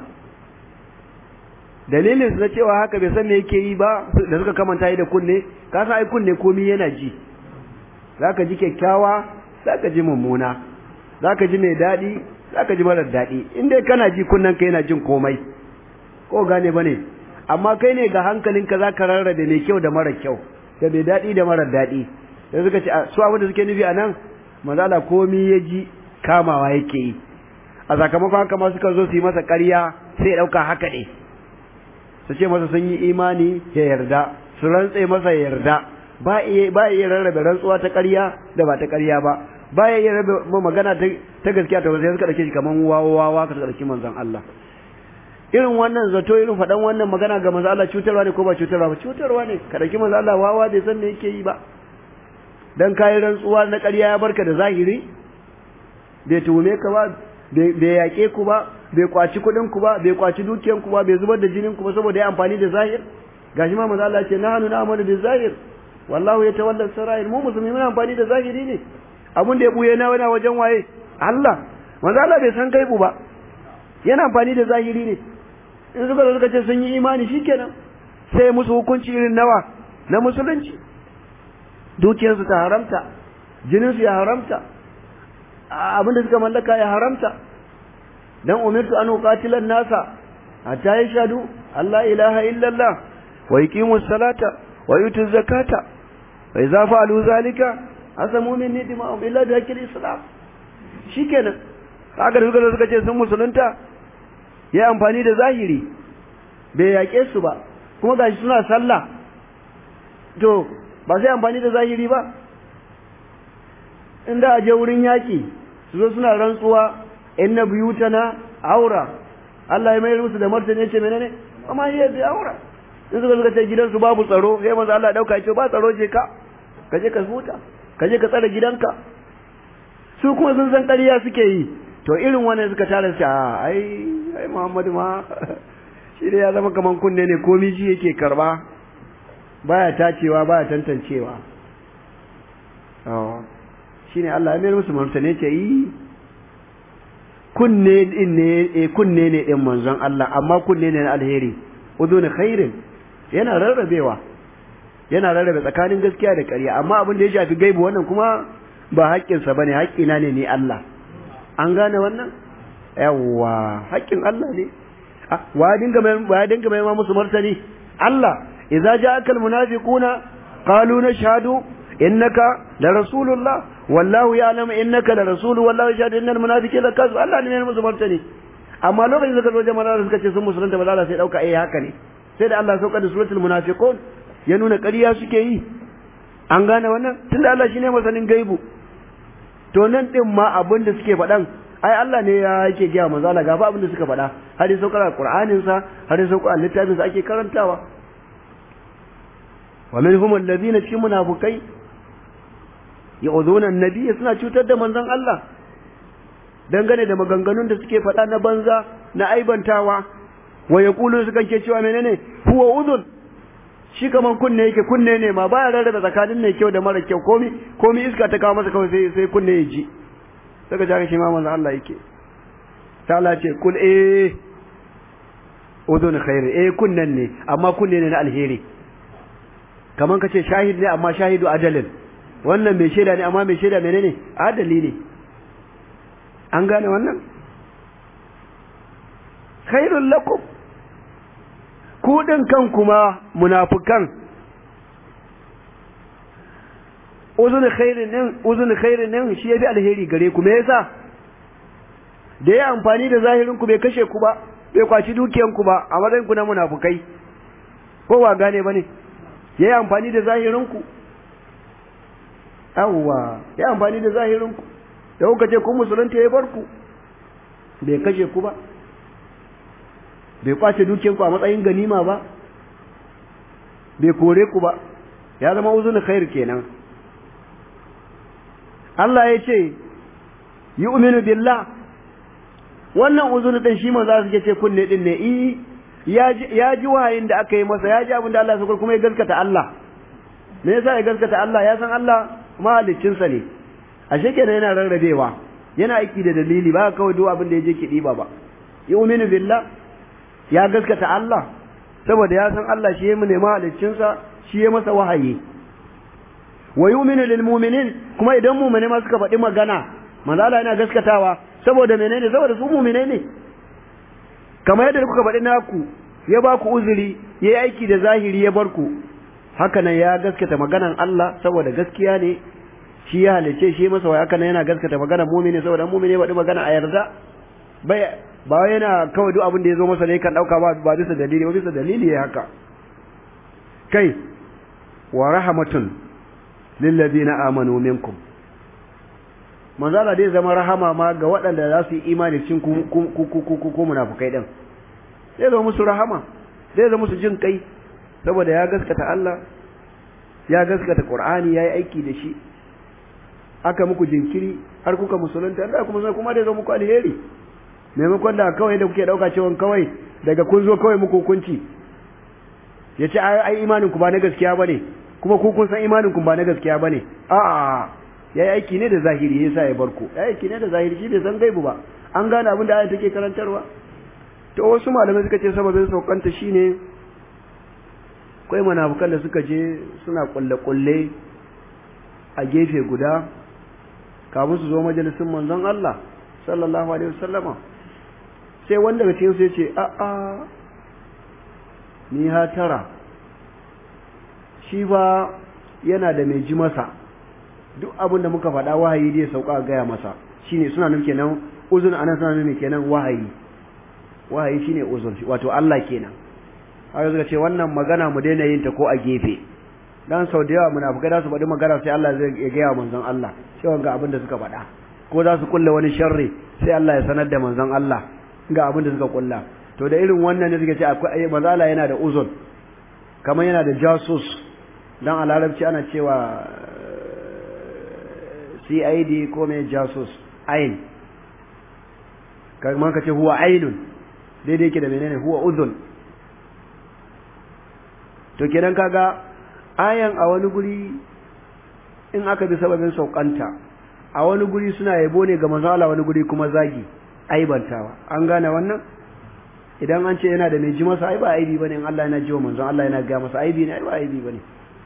dalilin su na cewa haka bai san me yake yi ba da suka kamanta yi da kunne ka san ai kunne komai yana ji zaka ji kyakkyawa zaka ji mummuna zaka ji mai dadi zaka ji marar dadi in dai kana ji kunnen ka yana jin komai ko gane bane amma kai ne ga hankalinka zaka rarrabe mai kyau da mara kyau da mai daɗi da marar daɗi da suka ce su abin da suke nufi a nan manzala komi ya ji kamawa yake yi a sakamakon haka ma suka zo su yi masa ƙarya sai ya ɗauka haka ne su ce masa sun yi imani ya yarda su rantse masa ya yarda ba iya ba iya rarrabe rantsuwa ta ƙarya da ba ta ƙarya ba ba iya rarrabe magana ta gaskiya ta wasu suka ɗauke shi kamar wawa wawa ka ɗauki manzon Allah irin wannan zato irin faɗan wannan magana ga manzo Allah cutarwa ne ko ba cutarwa ba cutarwa ne ka dauki manzo Allah wawa bai san me yake yi ba dan kai rantsuwa na ƙarya ya barka da zahiri bai tuhume ka ba bai yaƙe ku ba bai kwaci kuɗin ku ba bai kwaci dukiyan ku ba bai zubar da jinin ku ba saboda ya amfani da zahir gashi ma manzo Allah ce nahnu na'malu bil zahir wallahu yatawalla sarair mu musulmi muna amfani da zahiri ne abun da ya buye na wani wajen waye Allah manzo Allah bai san gaibu ba yana amfani da zahiri ne in suka suka ce sun yi imani shikenan sai musu hukunci irin nawa na musulunci dukiyarsu ta haramta jininsu ya haramta abinda suka mallaka ya haramta dan umirtu an uqatila nasa hatta yashhadu Allah ilaha illallah wa yuqimu salata wa yutu zakata wa idza fa'alu zalika asamu minni dima'um illa bi haqqil islam shikenan kaga da suka suka ce sun musulunta ya amfani da zahiri bai yaƙe su ba kuma gashi suna sallah to ba sai amfani da zahiri ba inda a je wurin yaƙi su zo suna rantsuwa inna buyutana aura Allah ya mayar musu da martani yace menene amma hiya bi aura in suka suka ce gidansu babu tsaro sai manzo Allah ya dauka ya ce ba tsaro je ka ka je ka huta ka je ka tsare gidanka su kuma sun san ƙarya suke yi to irin wannan suka tara shi a ai ai Muhammadu ma shi da ya zama kaman kunne ne komai shi yake karba baya tacewa baya tantancewa shine Allah ya mayar musu martani ce yi kunne din ne eh kunne ne din manzon Allah amma kunne ne na alheri udun khairin yana rarrabewa yana rarrabe tsakanin gaskiya da ƙarya amma abin da ya shafi gaibu wannan kuma ba haƙƙinsa bane haƙƙina ne ni Allah an gane wannan yawwa haƙƙin Allah ne wa dinga mai wa dinga mai musu martani Allah idza ja'aka almunafiquna qalu nashhadu innaka la rasulullah wallahu ya'lamu innaka la rasul wallahu yashhadu innal munafiqina kazu Allah ne mai musu martani amma lokacin da suka zo jama'a suka ce sun musulunta ba za sai dauka eh haka ne sai da Allah sauka da suratul munafiqun ya nuna ƙarya suke yi an gane wannan tunda Allah shine masanin gaibu to nan din ma abin da suke faɗan ai Allah ne ya yake gaya manzo Allah gafa abin da suka faɗa har ya saukar Qur'anin sa har ya saukar littafin sa ake karantawa wa minhum alladhina cikin munafikai yu'dhuna an-nabiy suna cutar da manzon Allah dangane da maganganun da suke faɗa na banza na aibantawa wa yaqulu suka ke cewa menene huwa udhun shi kaman kunne yake kunne ne ma baya rarrabe tsakanin mai kyau da mara kyau komi komi iska ta kawo masa kawai sai sai kunne ya ji saka jaka shi ma manzo Allah yake ta Allah ce kul eh udun khair eh kunnen ne amma kunne ne na alheri kaman kace shahid ne amma shahidu adalin wannan mai shaida ne amma mai shaida menene adali ne an gane wannan khairul lakum ku din kan kuma munafikan uzun khairin din uzun khairin din shi yafi alheri gare ku me yasa da ya amfani da zahirin ku bai kashe ku ba bai kwaci dukiyan ku ba a matsayin ku na munafukai ko ba gane bane ya yi amfani da zahirin ku yawwa ya amfani da zahirin ku da kuka ce kun musulunta ya bar ku bai kashe ku ba bai kwace dukiyan ku a matsayin ganima ba bai kore ku ba ya zama uzun khair kenan Allah ya ce yu'minu billah wannan uzun din shi manzo suke ce kunne din ne i ya ji wahayin da aka yi masa ya ji abin da Allah ya kuma ya gaskata Allah me yasa ya gaskata Allah ya san Allah mahaliccin sa ne ashe kenan yana rarrabewa yana aiki da dalili ba kawai duk abin da yaje ki diba ba yu'minu billah ya gaskata Allah saboda ya san Allah shi ya mu ne mahaliccin sa shi ya masa wahayi wa yu'minu lil mu'minin kuma idan mu'mini ma suka faɗi magana manzo Allah yana gaskatawa saboda menene saboda su mu'minai ne kamar yadda kuka faɗi naku ya ba ku uzuri ya yi aiki da zahiri ya bar ku haka nan ya gaskata maganan Allah saboda gaskiya ne shi ya halice shi masa wa haka nan yana gaskata maganan mu'mini saboda mu'mini ya faɗi magana a yarda bai ba yana kawai duk abin da ya zo masa ne kan ɗauka ba ba bisa dalili ba bisa dalili ya haka kai wa rahmatun lillazina amanu minkum manzo Allah dai zama rahama ma ga waɗanda za su yi imani cikin ku ku ku ku munafikai din zai zama musu rahama zai zama musu jin kai saboda ya gaskata Allah ya gaskata Qur'ani yayi aiki da shi aka muku jinkiri har kuka musulunta da kuma kuma dai zama muku alheri maimakon da kawai da kuke dauka cewa kawai daga kun zo kawai muku hukunci yace ai imanin ku ba na gaskiya bane kuma ku kun san imanin ku ba na gaskiya bane a'a yayi aiki ne da zahiri yasa ya barko yayi aiki ne da zahiri shi bai san gaibu ba an gane abin da ayat take karantarwa to wasu malamai suka ce sababin saukanta shine kai munafikan da suka je suna kulle kulle a gefe guda kafin su zo majalisin manzon Allah sallallahu alaihi wasallama sai wanda daga cikin su yace a a ni ha tara shi ba yana da mai ji masa duk abin da muka faɗa wahayi zai sauka gaya masa shine suna nufin kenan uzun anan suna nufin kenan wahayi wahayi shine uzun wato Allah kenan haka suka ce wannan magana mu daina yin ta ko a gefe dan sau da yawa munafikai za su faɗi magana sai Allah zai ya gaya manzon Allah cewa ga abin da suka faɗa ko za su kulle wani sharri sai Allah ya sanar da manzon Allah ga abin da suka kulla to da irin wannan ne suka ce akwai manzon Allah yana da uzun kamar yana da jasus dan a larabci ana cewa CID ko mai jasus ain kamar ka ce huwa ainun daidai yake da menene huwa uzun to kenan kaga ayan a wani guri in aka bi sababin saukanta a wani guri suna yabo ne ga manzon Allah wani guri kuma zagi aibantawa an gane wannan idan an ce yana da mai ji masa ai ba aibi bane in Allah yana jiwa manzon Allah yana ga masa aibi ne ai ba aibi bane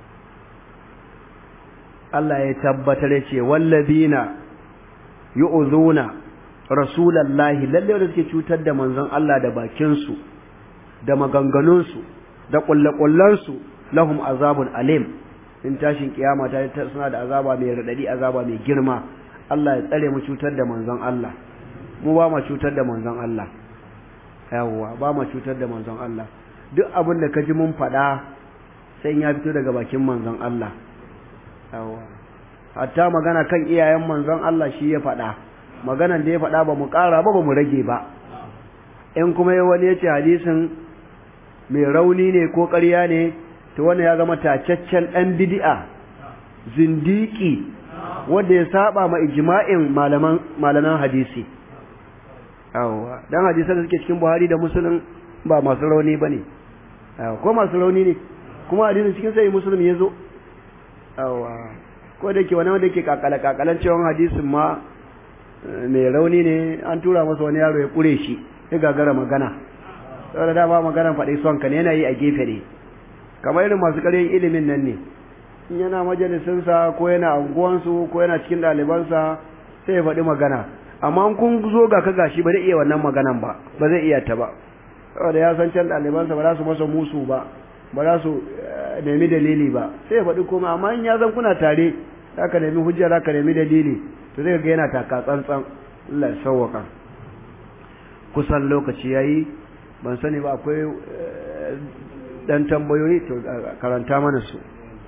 Allah ya tabbatar ya ce wallazina yu'zuna rasulallahi lalle wanda suke cutar da manzon Allah da bakin su da maganganun su da kullakullan su lahum azabun alim in tashin kiyama ta suna da azaba mai radadi azaba mai girma Allah ya tsare mu cutar da manzon Allah mu ba mu cutar da manzon Allah yawwa ba mu cutar da manzon Allah duk abin da ka ji mun faɗa sai ya fito daga bakin manzon Allah yawwa hatta magana kan iyayen manzon Allah shi ya faɗa maganan da ya faɗa ba mu ƙara ba ba mu rage ba in kuma ya wani ya ce hadisin mai rauni ne ko ƙarya ne to wannan ya zama tacaccen ɗan bid'a zindiki wanda ya saba ma ijma'in malaman malaman hadisi yawwa dan hadisan da suke cikin Buhari da Muslim ba masu rauni bane ko masu rauni ne kuma hadisin cikin sai Muslim yazo yawwa ko da ke wani wanda ke kakala kakalan cewa hadisin ma mai rauni ne an tura masa wani yaro ya kure shi ya gagara magana saboda da ba maganan faɗi son ka ne yana yi a gefe ne kamar irin masu ƙaryan ilimin nan ne in yana majalisinsa ko yana anguwansu ko yana cikin ɗalibansa sai ya faɗi magana amma kun zo ga ka gashi ba zai iya wannan maganan ba ba zai iya ta ba saboda ya san can ɗalibansa ba za su masa musu ba ba za su nemi dalili ba sai ya faɗi komai amma in ya zan kuna tare za ka nemi hujja za ka nemi dalili to zai ga yana taka tsantsan Allah ya sauwaka kusan lokaci yayi ban sani ba akwai dan tambayoyi to karanta mana su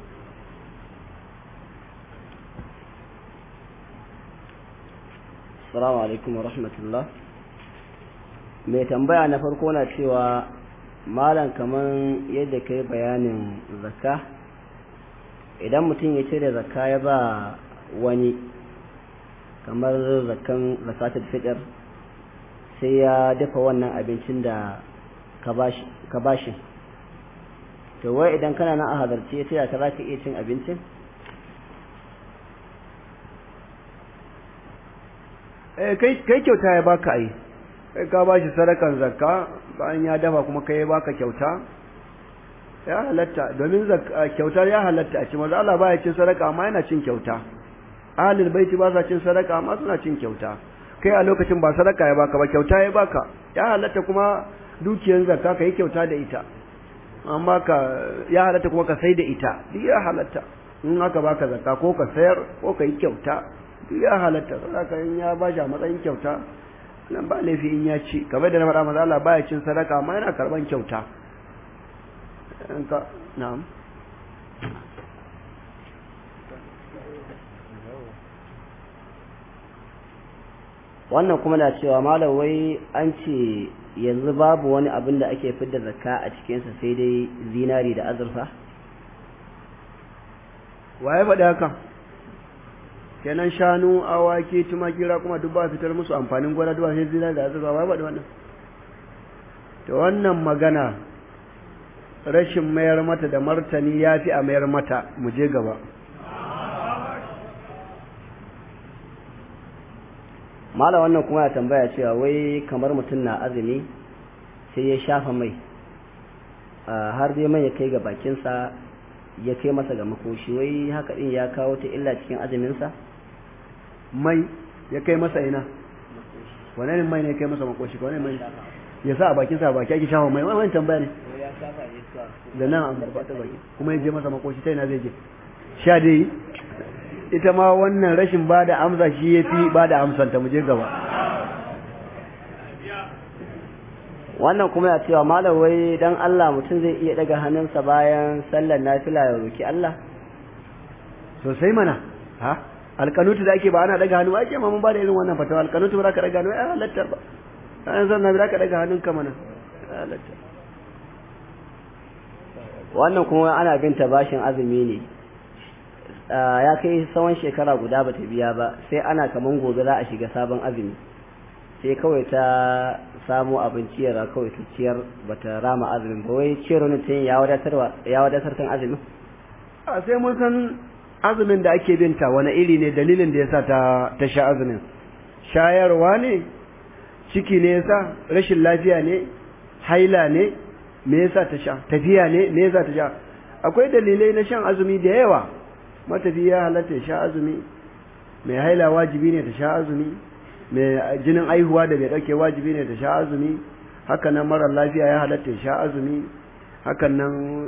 Assalamu alaikum wa rahmatullah. Mai tambaya na farko na cewa malam kaman yadda kai bayanin zakka idan mutum ya cire zakka ya ba wani kamar zakkan zakatul fitr sai ya dafa wannan abincin da ka bashi to wai idan kana nan a halarci ya taya ka za ka iya cin abincin kai kyauta ya baka ai kai ka bashi sadakan zakka bayan ya dafa kuma kai ya baka kyauta ya halatta domin kyauta ya halatta a ci maza Allah baya cin sadaka amma yana cin kyauta ahlul baiti ba sa cin sadaka amma suna cin kyauta kai a lokacin ba sadaka ya baka ba kyauta ya baka ya halatta kuma dukiyan zakka kai kyauta da ita amma ka ya halatta kuma ka sai da ita duk ya halatta in aka baka zakka ko ka sayar ko ka yi kyauta duk ya halatta sadaka in ya ba shi a matsayin kyauta nan ba laifi in ya ci kamar da na faɗa maza Allah baya cin sadaka amma yana karban kyauta in ka na'am wannan kuma na cewa malam wai an ce yanzu babu wani abin da ake fidda zakka a cikinsa sai dai zinari da azurfa waye faɗi haka kenan shanu awaki tumaki kuma duk ba fitar musu amfanin gona duk sai zinari da azurfa waye faɗi wannan to wannan magana rashin mayar mata da martani ya fi a mayar mata mu je gaba mala wannan kuma ya tambaya cewa wai kamar mutum na azumi sai ya shafa mai har dai mai ya kai ga bakinsa ya kai masa ga makoshi wai haka din ya kawo ta illa cikin azuminsa mai ya kai masa ina wane ne mai ne ya kai masa makoshi wane mai ya sa a bakinsa a baki ake shafa mai wani tambaya ne da nan an barbata baki kuma ya je masa makoshi ta ina zai je sha dai ita ma wannan rashin ba da amsa shi ya fi ba da amsanta mu je gaba wannan kuma ya cewa malam wai dan Allah mutum zai iya daga hannunsa bayan sallar nafila ya roki Allah sosai mana ha alkanutu da ake ba ana daga hannu ake ma mun ba da irin wannan fatawa alkanutu ba za ka daga hannu ai halatta ba an san na za ka daga hannunka mana halatta wannan kuma ana binta bashin azumi ne ya kai tsawon shekara guda bata biya ba sai ana kaman gobe za a shiga sabon azumi sai kawai ta samu abinci yara kawai ta ciyar bata rama azumin ba wai ciyar wani ta ya wadatar ya wadatar kan azumin a sai mun san azumin da ake binta wani iri ne dalilin da yasa ta ta sha azumin shayarwa ne ciki ne yasa rashin lafiya ne haila ne me yasa ta sha tafiya ne me yasa ta sha akwai dalilai na shan azumi da yawa matafiya halatta ya sha azumi mai haila wajibi ne ta sha azumi mai jinin aihuwa da bai dauke wajibi ne ta sha azumi hakan nan mara lafiya ya halatta ya sha azumi hakan nan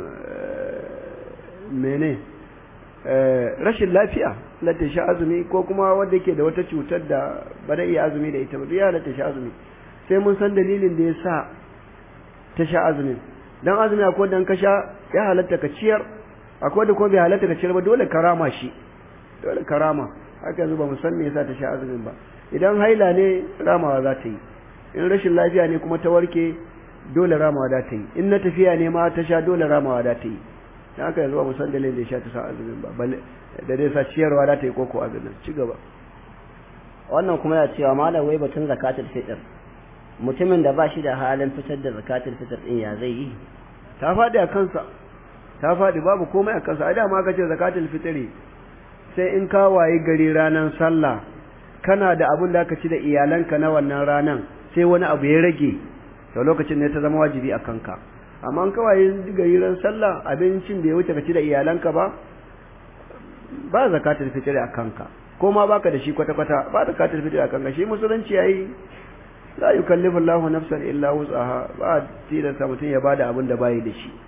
mene rashin lafiya halatta ya sha azumi ko kuma wanda yake da wata cutar da ba da iya azumi da ita ba ya halatta ya sha azumi sai mun san dalilin da ya sa ta sha azumin dan azumi akwai dan ka sha ya halatta ka ciyar akwai da ko bai halatta ka ciyar ba dole karama shi dole karama haka yanzu ba mu san me yasa ta sha azumin ba idan haila ne ramawa za ta yi in rashin lafiya ne kuma ta warke dole ramawa za ta yi in na tafiya ne ma ta sha dole ramawa za ta yi dan haka yanzu ba mu san dalilin da ya sha ta sa azumin ba da dai sa ciyarwa za ta yi koko azumin ci gaba wannan kuma ya cewa malam wai batun zakatul fitr mutumin da ba shi da halin fitar da zakatul fitr din ya zai yi ta faɗi a kansa ta faɗi babu komai a kansa a dama ka ce zakatul fitri sai in ka wayi gari ranar sallah kana da abin da aka ci da iyalanka na wannan ranan sai wani abu ya rage to lokacin ne ta zama wajibi a kanka amma in ka wayi gari ran sallah abincin bai wuce ka ci da iyalanka ba ba zakatul fitri a kanka ko ma baka da shi kwata kwata ba zakatul fitri a kanka shi musulunci yayi la yukallifu Allahu nafsan illa wus'aha ba tilasta mutum ya bada abin da bayi da shi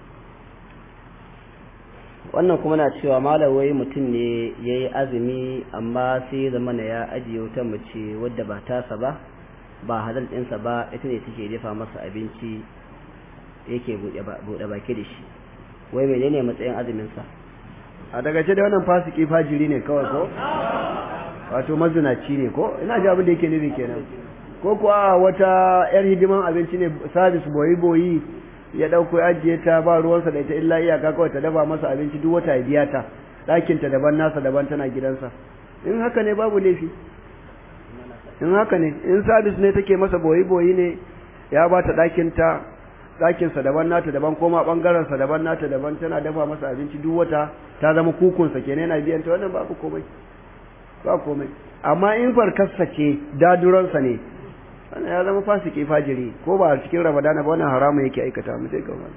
wannan kuma na cewa malawai mutum ne ya yi azumi amma sai zama na ya ajiye wata mace wadda ba tasa ba ba halal ɗinsa ba ita ne take dafa masa abinci yake buɗe baki da shi wai menene matsayin azuminsa a daga ce da wannan fasiki fajiri ne kawai ko wato mazinaci ne ko ina ji abin da yake nufi kenan ko kuwa wata yar hidiman abinci ne sabis boyi boyi ya ɗauko ya ajiye ta ba ruwansa da ita illa iyaka kawai ta dafa masa abinci duk wata ya biya ta ɗakinta daban nasa daban tana gidansa in haka ne babu laifi in haka ne in sabis ne take masa boyi boyi ne ya ba ta ɗakinta ɗakinsa daban nata daban koma ɓangarensa daban nata daban tana dafa masa abinci duk wata ta zama kukunsa kenan yana biyan ta wannan babu komai ba komai amma in farkarsa ce daduransa ne wannan ya zama fasiki fajiri ko ba a cikin ramadana ba wannan haramun yake aikata mu sai ga wannan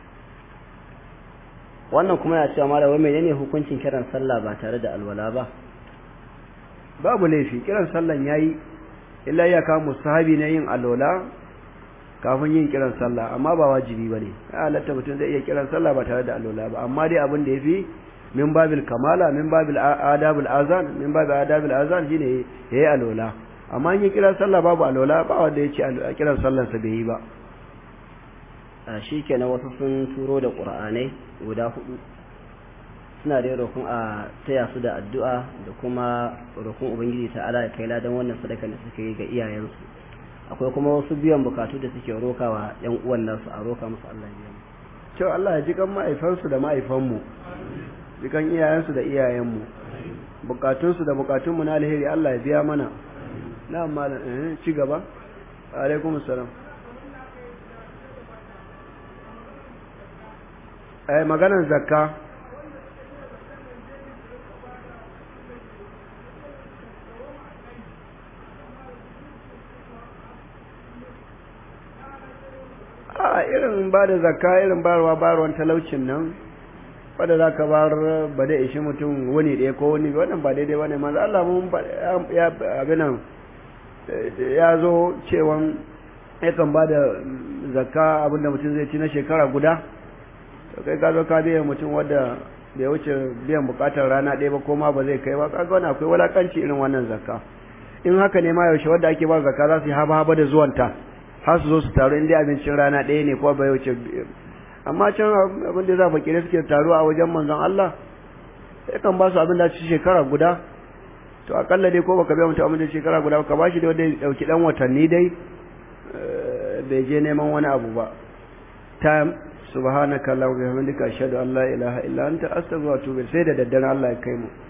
wannan kuma ya cewa malam wai menene hukuncin kiran sallah ba tare da alwala ba babu laifi kiran sallan yayi illa ya kawo musahabi na yin alwala kafin yin kiran sallah amma ba wajibi bane ya halatta mutum zai iya kiran sallah ba tare da alwala ba amma dai abin da yafi min babil kamala min babil adabul azan min babil adabul azan shine yayi alwala amma in yi kiran sallah babu alwala ba wanda ya ce a kiran sallarsa bai yi ba a shi kenan wasu sun turo da ƙur'anai guda hudu suna da roƙon a taya su da addu'a da kuma roƙon ubangiji ta'ala ya kai ladan wannan sadaka da suka yi ga iyayensu akwai kuma wasu biyan bukatu da suke rokawa yan uwan nasu a roka musu Allah ya cewa Allah ya ji kan ma'aifansu da ma'aifanmu jikan iyayensu da iyayenmu bukatunsu da bukatunmu na alheri Allah ya biya mana na malam eh ci gaba alaikum assalam eh maganar zakka a irin ba da zakka irin barwa barwan talaucin nan wadda za ka bar ba da ishi mutum wani ɗaya ko wani wannan ba daidai wani manzo Allah mun ya abinan ya zo cewan yakan ba da zakka abinda mutum zai ci na shekara guda to kai ka zo ka biya mutum wadda bai wuce biyan bukatar rana ɗaya ba ko ma ba zai kai ba kaga wani akwai walakanci irin wannan zakka in haka ne ma yaushe wadda ake ba zakka za su yi haba haba da zuwanta har su zo su taru inda abincin rana ɗaya ne ko bai wuce amma can abin da za fakire suke taruwa a wajen manzon Allah yakan ba su abin da ci shekara guda to akalla dai ko baka biya mutum abin da shekara guda ka bashi da wanda ya dauki dan watanni dai bai je neman wani abu ba time subhanaka allahumma wa bihamdika ashhadu an la ilaha illa anta astaghfiruka wa atubu sai da daddare Allah ya kai mu